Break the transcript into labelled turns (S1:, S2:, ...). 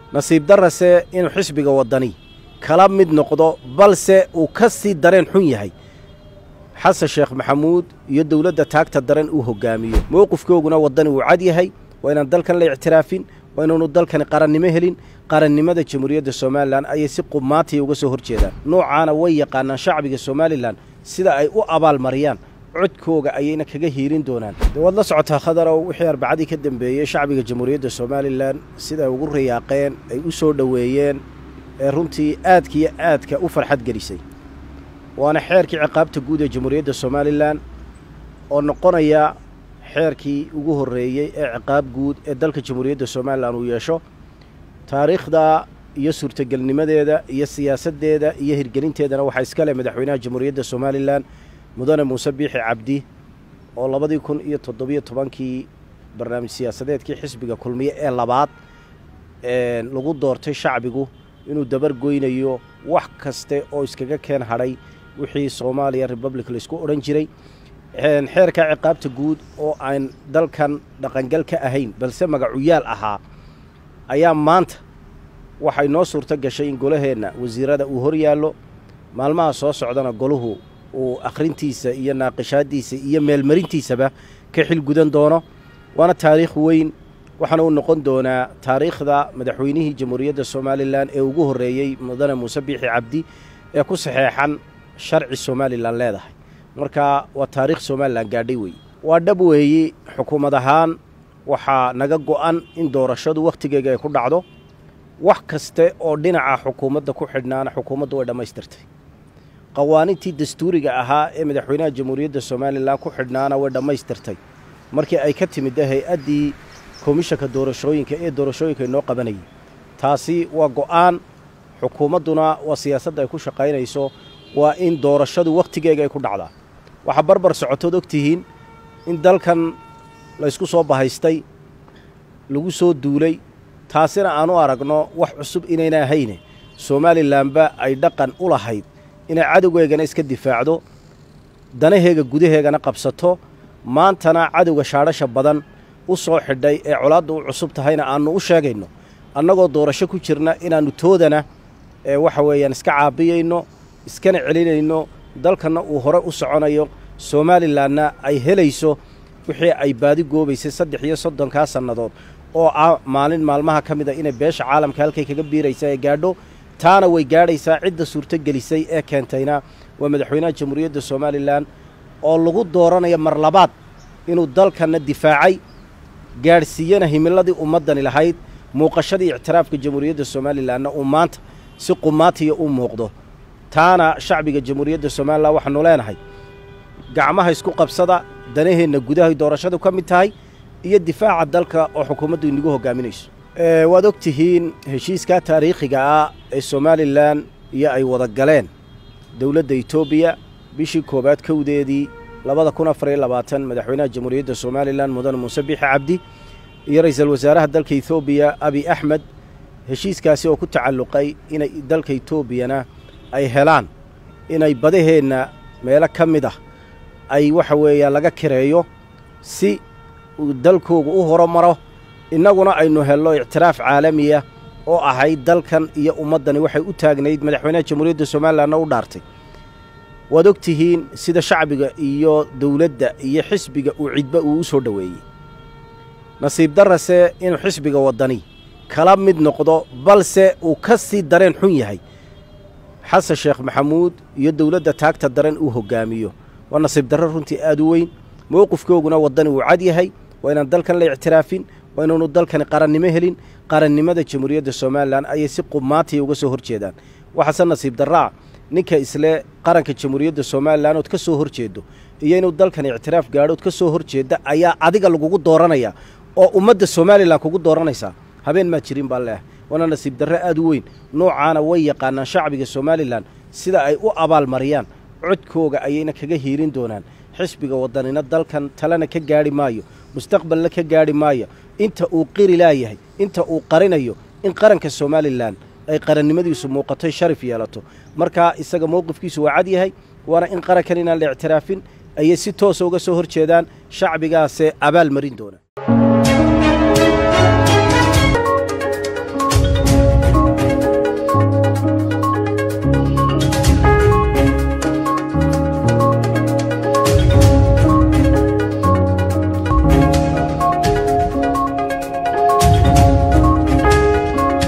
S1: nasiib darase inuu xisbiga waddani kala mid noqdo balse uu ka sii dareen xun yahay xasan sheekh maxamuud iyo dowladda taagta daran uu hoggaamiyo mowqifkooguna waddani uu cad yahay waa inaan dalkan la ictiraafin waa inaanu dalkani qarannimo helin qarannimada jamhuuriyadda somalilan ayay si qumaatiya uga soo hor jeedaan noocaana way yaqaanaan shacbiga somalilan sida ay u abaalmariyaan codkooga ayayna kaga hiirin doonaan de waad la socotaa khadarow wixii arbacadii ka dambeeyey shacbiga jamhuuriyadda somalilan sida ay ugu rayaaqeen ay u soo dhoweeyeen ee runtii aadka iyo aadka u farxad gelisay waana xeerkii ciqaabta guud ee jamhuuriyadda somalilan oo noqonaya xeerkii ugu horreeyey ee ciqaab guud ee dalka jamhuuriyadda somalilan uu yeesho taariikhda iyo suurtagelnimadeeda iyo siyaasaddeeda iyo hirgelinteedana waxaa iska leh madaxweynaha jamhuuriyadda somalilan mudane muuse biixi cabdi oo labadii kun iyo toddobiyo tobankii barnaamij siyaasadeedkii xisbiga kulmiye ee labaad lagu doortay shacbigu inuu dabar goynayo wax kaste oo iskaga keen hadhay wixii soomaaliya republic laisku odhan jiray xeerka ciqaabta guud oo aan dalkan dhaqangal ka ahayn balse magacuyaal ahaa ayaa maanta waxay noo suurto gashay in golaheenna wasiirada uu hor yaallo maalmaha soo socdana goluhu uu akhrintiisa iyo naaqishaaddiisa iyo meelmarintiisaba ka xil gudan doono waana taariikh weyn waxaana uu noqon doonaa taariikhda madaxweynihii jamhuuriyadda somalilan ee ugu horreeyey mudane muuse biixi cabdi ee ku saxeexan sharci somalilan leedahay marka waa taariikh somalilan gaadhay weeye waa dhab weeyi xukuumad ahaan waxaa naga go'an in doorashadu wakhtigeega ay ku dhacdo wax kaste oo dhinaca xukuumadda ku xidhnaana xukuumaddu way dhammaystirtay qawaanintii dastuuriga ahaa ee madaxweynaha jamhuuriyadda somalilan ku xidhnaana way dhammaystirtay markii ay ka timid hay-addii komishanka doorashooyinka ee doorashooyinka inoo qabanayay taasi waa go'aan xukuumadduna waa siyaasadda ay ku shaqaynayso waa in doorashadu wakhtigeega ay ku dhacdaa waxaa barbar socotood og tihiin in dalkan laysku soo bahaystay lagu soo duulay taasina aanu aragno wax cusub inayna ahayne somalilanba ay dhaqan u lahayd inay cadowgeegana iska difaacdo danaheega gudaheegana qabsato maantana cadowga shaadhasha badan u soo xidhay ee colaadda u cusub tahayna aannu u sheegayno annagoo doorasho ku jirna inaannu toodana ee waxa weeyaan iska caabiyayno iskana celinayno dalkanna uu hore u soconayo somalilanna ay helayso wixii ay baadi goobaysay saddex iyo soddonkaa sannadood oo ah maalin maalmaha ka mid a inay beesha caalamka halkay kaga biiraysa ee gaadho taana way gaadhaysaa cidda suurtogelisay ee keentayna waa madaxweynaha jamhuuriyadda somalilan oo lagu dooranayo mar labaad inuu dalkanna difaacay gaadhsiiyana himiladii ummaddani lahayd muuqashadii ictiraafka jamhuuriyadda somalilanna uu maanta si qumaatiya u muuqdo taana shacbiga jamhuuriyadda somalilan waxaanu leenahay gacmaha isku qabsada danaheenna gudahay doorashadu ka mid tahay iyo difaaca dalka oo xukuumaddu inagu hoggaaminayso waad og tihiin heshiiskaa taariikhiga ah ee somalilan iyo ay wada galeen dowladda etoobiya bishii koowaad kowdeedii labada kun afar iyo labaatan madaxweynaha jamhuuriyadda somalilan mudane muuse biixi cabdi iyo ra'iisul wasaaraha dalka etoobiya abi axmed heshiiskaasi oo ku tacalluqay inay dalka etoobiyana ay helaan inay badaheenna meelo ka mid ah ay waxa weeyaan laga kireeyo si uu dalkoogu u horumaro innaguna aynu helno ictiraaf caalamiya oo ahayd dalkan iyo ummaddani waxay u taagnayd madaxweynaha jamhuuriyadda somalilanna u dhaartay waad og tihiin sida shacbiga iyo dowladda iyo xisbiga uu cidba uu u soo dhoweeyey nasiib darase inuu xisbiga waddani kala mid noqdo balse uu ka sii dareen xun yahay xasan sheekh maxamuud iyo dowladda taagta daran uu hoggaamiyo waa nasiib darro runtii aad u weyn mowqifkooguna waddani uu cad yahay waa inaan dalkan la ictiraafin waa inaanu dalkani qarannimo helin qarannimada jamhuuriyadda somalilan ayay si qumaatiya uga soo hor jeedaan waxaase nasiib darraa ninka isle qaranka jamhuuriyadda somalilan ood ka soo hor jeedo iyo inuu dalkani ictiraaf gaadhood ka soo hor jeeda ayaa adiga lagugu dooranaya oo ummadda somalilan kugu dooranaysaa habeen maa jirin baa leeah waana nasiib darre aad u weyn noocaana way yaqaanaan shacbiga somalilan sida ay u abaalmariyaan codkooga ayayna kaga hiirin doonaan xisbiga waddanina dalkan talena ka gaadhi maayo mustaqbalna ka gaadhi maayo inta uu qiri laayahay inta uu qarinayo in qaranka somalilan ay qarannimadiisu muuqatoy sharif yeelato markaa isaga mowqifkiisu waa cad yahay waana in qarankan inaan la ictiraafin ayay si toosa uga soo hor jeedaan shacbigaasee abaal marin doona